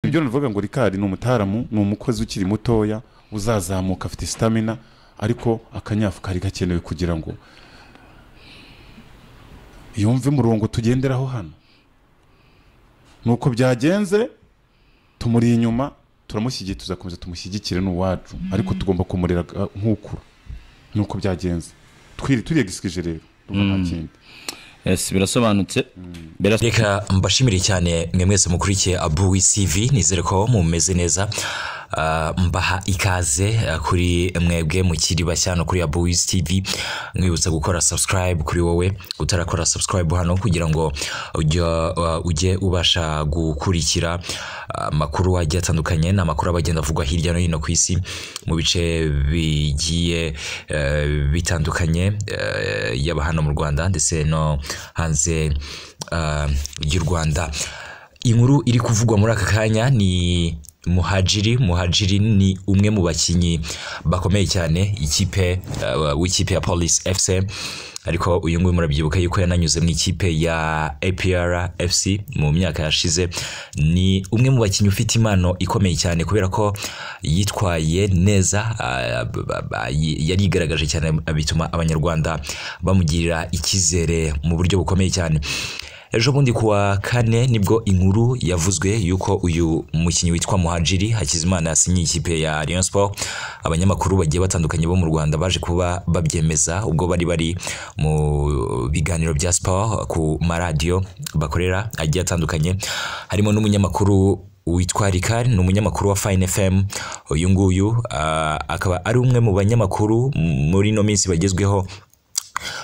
ibyo navuga ngo rikari ni umutaramu ni umukozi ukiri mutoya uzazamuka afite sitamina ariko akanyafu kari gakenewe kugira ngo yumve umurongo tugenderaho hano nuko byagenze tumuri inyuma turamushyigiye tuzakomeza tumushyigikire n'uwacu ariko tugomba kumurera nk'ukuru nuko byagenze twiri turiyegisikije rero urumva nta kindi Yes, birasobanutse Biras- reka mbashimire cyane mwe mwese mukurikiye abu wisivi nizere ko mumeze neza Ah, mbaha ikaze ah, kuri mwebwe mukiri bashya hano kuri abu wisivi mwibutsa gukora subscribe kuri wowe utarakora subscribe hano kugira ngo ujye, ah, ujye ubasha gukurikira ah, amakuru agiye atandukanye ni amakuru aba agenda avugwa hirya no hino ku isi mu bice bigiye eh, bitandukanye eh, yaba hano mu rwanda ndetse no hanze ah, y'u rwanda inkuru iri kuvugwa muri aka kanya ni muhajiri muhajiri ni umwe mu bakinnyi bakomeye cyane ikipe eh, w'ikipe ya polisi efuse ariko uyu nguyu murabyibuka yuko yananyuze mu ikipe ya APR FC mu myaka yashize ni umwe mu bakinnyi ufite impano ikomeye cyane kubera ko yitwaye neza ah, b- b- b- yarigaragaje cyane bituma abanyarwanda bamugirira icyizere mu buryo bukomeye cyane ejo bundi kuwa kane nibwo inkuru yavuzwe yuko uyu mukinnyi witwa muhajiri hakizimana yasinyiye ikipe ya Rayon Sport abanyamakuru bagiye batandukanye bo mu rwanda baje kuba babyemeza ubwo bari bari mu biganiro bya siporo ku maradiyo bakorera agiye atandukanye harimo n'umunyamakuru witwa rikari ni umunyamakuru wa fayini fm uyu nguyu ah, akaba ari umwe mu banyamakuru muri ino minsi bagezweho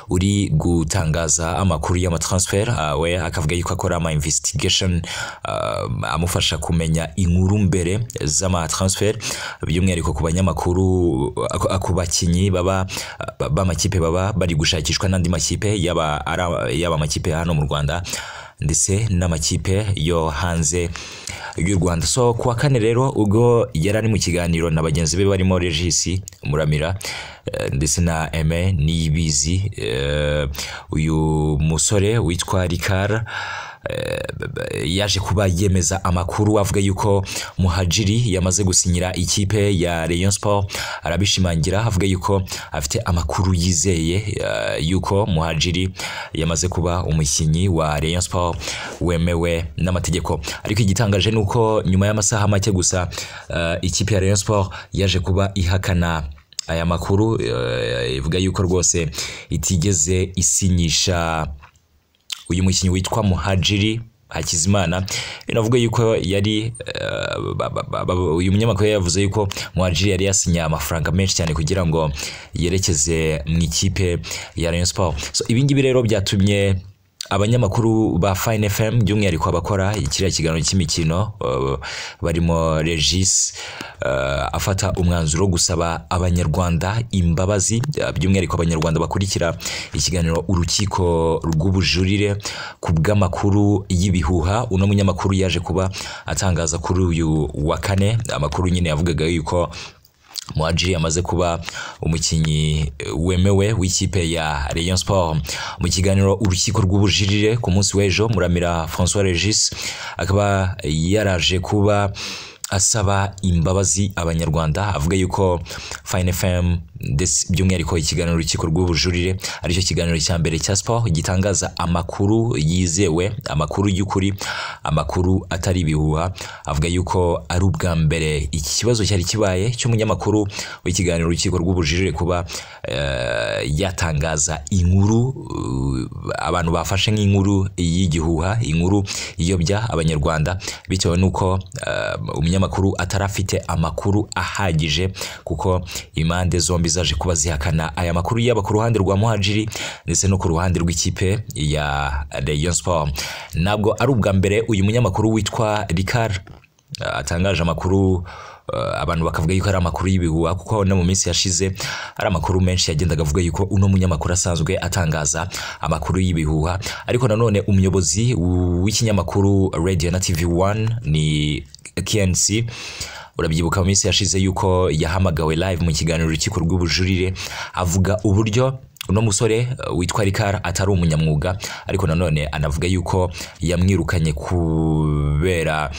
uri gutangaza amakuru y'amatransfer ah, we akavuga yuko akora ama investigation ah, amufasha kumenya inkuru mbere z'amatransfer by'umwihariko ku banyamakuru ah, ku- ku bakinnyi baba ah, b'amakipe baba bari gushakishwa n'andi makipe yaba ari- yaba amakipe ya hano mu rwanda ndetse n'amakipe yo hanze y'u rwanda so kuwa kane rero ubwo yari ari mu kiganiro na bagenzi be barimo regisi muramira eh, ndetse na eme niyibizi eh, uyu musore witwa rikara eh, b- b- yaje kuba yemeza amakuru avuga yuko muhajiri yamaze gusinyira ikipe ya Rayon Sport arabishimangira avuga yuko afite amakuru yizeye eh, yuko muhajiri yamaze kuba umukinnyi wa Rayon Sport wemewe n'amategeko ariko igitangaje ni uko nyuma y'amasaha make gusa eh, ikipe ya Rayon Sport yaje kuba ihakana aya makuru eh, ivuga yuko rwose itigeze isinyisha uyu mukinnyi witwa muhajiri hakizimana binavuga yuko yari eh, ba- ba- ba- ba- uyu munyamakuru yavuze yuko muhajiri yari yasinye amafaranga menshi cyane kugira ngo yerekeze mu ikipe ya rayon sport so ibi ngibi rero byatumye abanyamakuru ba fayini fm by'umwihariko abakora kiriya kiganiro cy'imikino eh, barimo regis eh, afata umwanzuro wo gusaba abanyarwanda imbabazi eh, by'umwihariko abanyarwanda bakurikira ikiganiro urukiko rw'ubujurire ku bw'amakuru y'ibihuha uno munyamakuru yaje kuba atangaza kuri uyu wa kane amakuru nyine yavugaga yuko muhajiri amaze kuba umukinnyi eh, wemewe w'ikipe ya Rayon Sport mu kiganiro urukiko rw'ubujurire ku munsi w'ejo muramira François Regis akaba yaraje kuba asaba imbabazi abanyarwanda avuga yuko Fine FM ndetse by'umwihariko ikiganiro urukiko rw'ubujurire aricyo kiganiro cya mbere cya siporo gitangaza amakuru yizewe amakuru y'ukuri amakuru atari ibihuha avuga yuko ari ubwa mbere iki kibazo cyari kibaye cy'umunyamakuru w'ikiganiro urukiko rw'ubujurire kuba eh, yatangaza inkuru eh, abantu bafashe nk'inkuru y'igihuha inkuru iyobya abanyarwanda bitewe n'uko eh, umunyamakuru atarafite amakuru ahagije kuko impande zombi zaje kuba zihakana aya makuru yaba ku ruhande rwa muhajiri ndetse no ku ruhande rw'ikipe ya Rayon Sport ntabwo ari ubwa mbere uyu munyamakuru witwa Ricard Uh, atangaje amakuru uh, abantu bakavuga yuko ari amakuru y'ibihuha kuko no mu minsi yashize ari amakuru menshi yagendaga avuga yuko uno munyamakuru asanzwe atangaza amakuru y'ibihuha ariko nanone umuyobozi w- w'ikinyamakuru radio na tv 1 ni knc urabyibuka mu minsi yashize yuko yahamagawe live mu kiganiro urukiko rw'ubujurire avuga uburyo uno musore uh, witwa rikara atari umunyamwuga ariko nanone anavuga yuko yamwirukanye kubera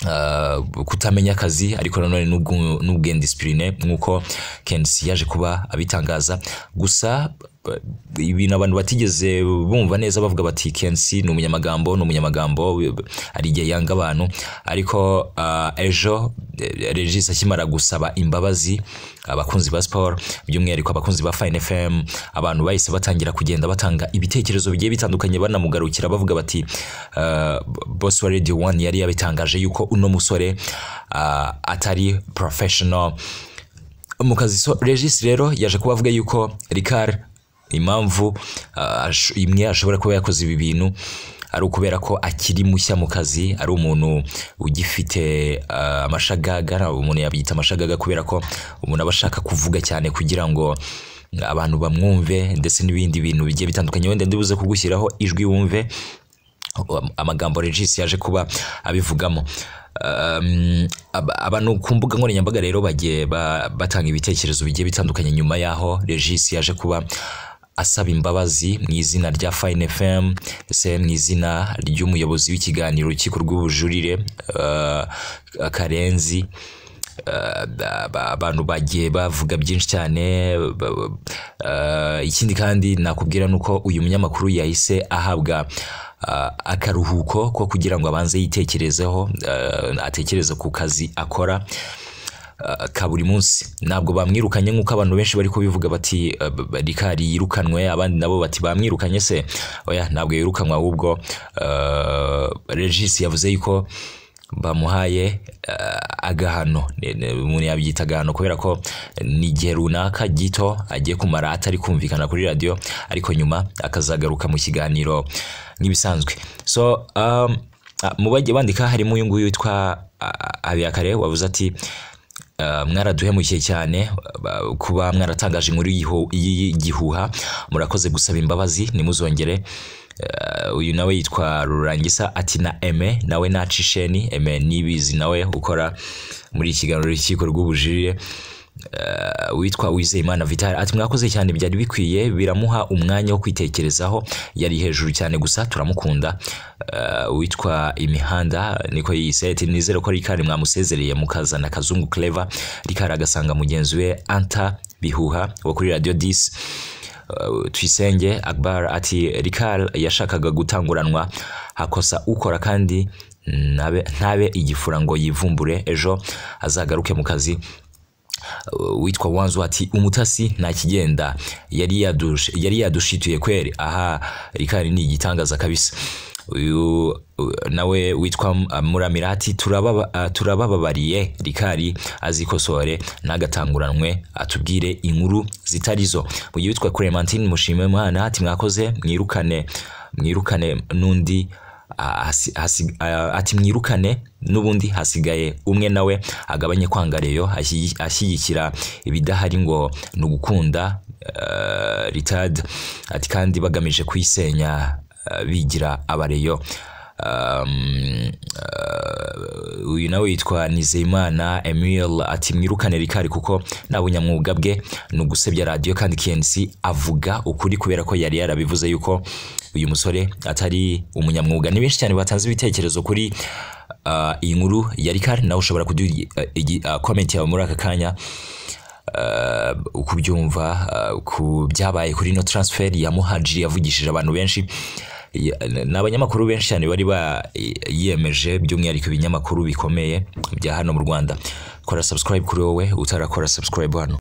ah, kutamenya akazi ariko nanone n'ubwu- n'ubwendisipurine nk'uko kensi yaje kuba abitangaza gusa eh, ibintu abantu batigeze bumva neza bavuga bati kensi ni umunyamagambo ni umunyamagambo eh, hari igihe yanga abantu ariko ah, ejo eh, regis akimara gusaba imbabazi abakunzi ba siporo by'umwihariko abakunzi ba fayini fm abantu bahise batangira kugenda batanga ibitekerezo bigiye bitandukanye banamugarukira bavuga bati eh, boss wa radio one yari yabitangaje yuko uno musore ah, atari professional mu kazi so regis rero yaje kuba avuga yuko rikari impamvu ah, ash- imwe ashobora kuba yakoze ibi bintu ari ukubera ko akiri mushya mu kazi ari umuntu ugifite ah, amashagaga na- umuntu yabyita amashagaga kubera ko umuntu aba ashaka kuvuga cyane kugira ngo abantu bamwumve ndetse n'ibindi bintu bigiye bitandukanye wenda ndibuze kugushyiraho ijwi wumve amagambo regis yaje kuba abivugamo Um, ab- abantu ku mbuga nkoranyambaga rero bagiye ba- batanga ibitekerezo bigiye bitandukanye nyuma y'aho regis yaje kuba asaba imbabazi mu izina rya fine fm ndetse mu izina ry'umuyobozi w'ikiganiro urukiko rw'ubujurire uh, karenzi Uh, ba- ba- abantu bagiye bavuga byinshi cyane ba- ba- uh, ikindi kandi nakubwira ni uko uyu munyamakuru yahise ahabwa uh, akaruhuko ko kugira ngo abanze yitekerezeho uh, atekereze ku kazi akora uh, ka buri munsi ntabwo bamwirukanye nk'uko abantu benshi bari kubivuga bati uh, b- b- rikari yirukanwe abandi nabo bati bamwirukanye se oya ntabwo yirukanwe ahubwo uh, regis yavuze yuko bamuhaye uh, agahano Ne- ne- umuntu yabyita agahano kubera ko ni igihe runaka gito agiye kumara atari kumvikana kuri radiyo ariko nyuma akazagaruka mu kiganiro nk'ibisanzwe so um, ah, mu bagiye bandika harimo uyu nguyu witwa ah, habiyakare wavuze ati Uh, mwaraduhemukiye cyane uh, kuba mwaratangaje inkuru y'iho- y'igihuha murakoze gusaba imbabazi nimuzongere Uh, uyu nawe yitwa rurangisa ati na eme nawe nacisheni eme nibizi nawe ukora muri ikiganiro rukiko rw'ubujurire Uh, witwa wizeyimana vital ati mwakoze cyane byari bikwiye biramuha umwanya wo kwitekerezaho yari hejuru cyane gusa turamukunda Uh, witwa imihanda niko yiyise ati nizere ko rikari mwamusezereye mukazana kazungu clever rikari agasanga mugenzi we anta bihuha wo kuri radio 10 Uh, tuyisenge akbar ati rikari yashakaga gutanguranwa hakosa ukora kandi ntabe ntabe igifura ngo yivumbure ejo azagaruke mu kazi Uh, witwa wanzu ati umutasi nta kigenda yari yadushe yari yadushituye kweri aha rikari ni igitangaza kabisa uyu uh, nawe witwa uh, muramira ati "Turababa- uh, turabababariye rikari azikosore n'agatanguranwe atubwire inkuru zitarizo mu gihe witwa clementine mushime mwana ati mwakoze mwirukane mwirukane n'undi ah, hasi- hasi- ah, ati mwirukane n'ubundi hasigaye umwe nawe agabanye kwanga reyo ashyi- ashyigikira ibidahari ngo ni ugukunda eh, ritad ati kandi bagamije kuyisenya eh, bigira abareyo Um, eh, uyu nawe yitwa nizeyimana emil ati mwirukane rikari kuko nta bunyamwuga bwe ni ugusebya radiyo kandi kensi avuga ukuri kubera ko yari yarabivuze yuko uyu musore atari umunyamwuga ni benshi cyane batanze ibitekerezo kuri uh, iyi nkuru ya rikari nawe ushobora kuduha komenti yawe muri aka kanya uh, uko ubyumva uh, ku byabaye kuri ino transfer ya muhajiri yavugishije abantu benshi Ya- ni abanyamakuru benshi cyane bari bayiyemeje by'umwihariko ibinyamakuru bikomeye bya hano mu rwanda kora subscribe kuri wowe utarakora subscribe hano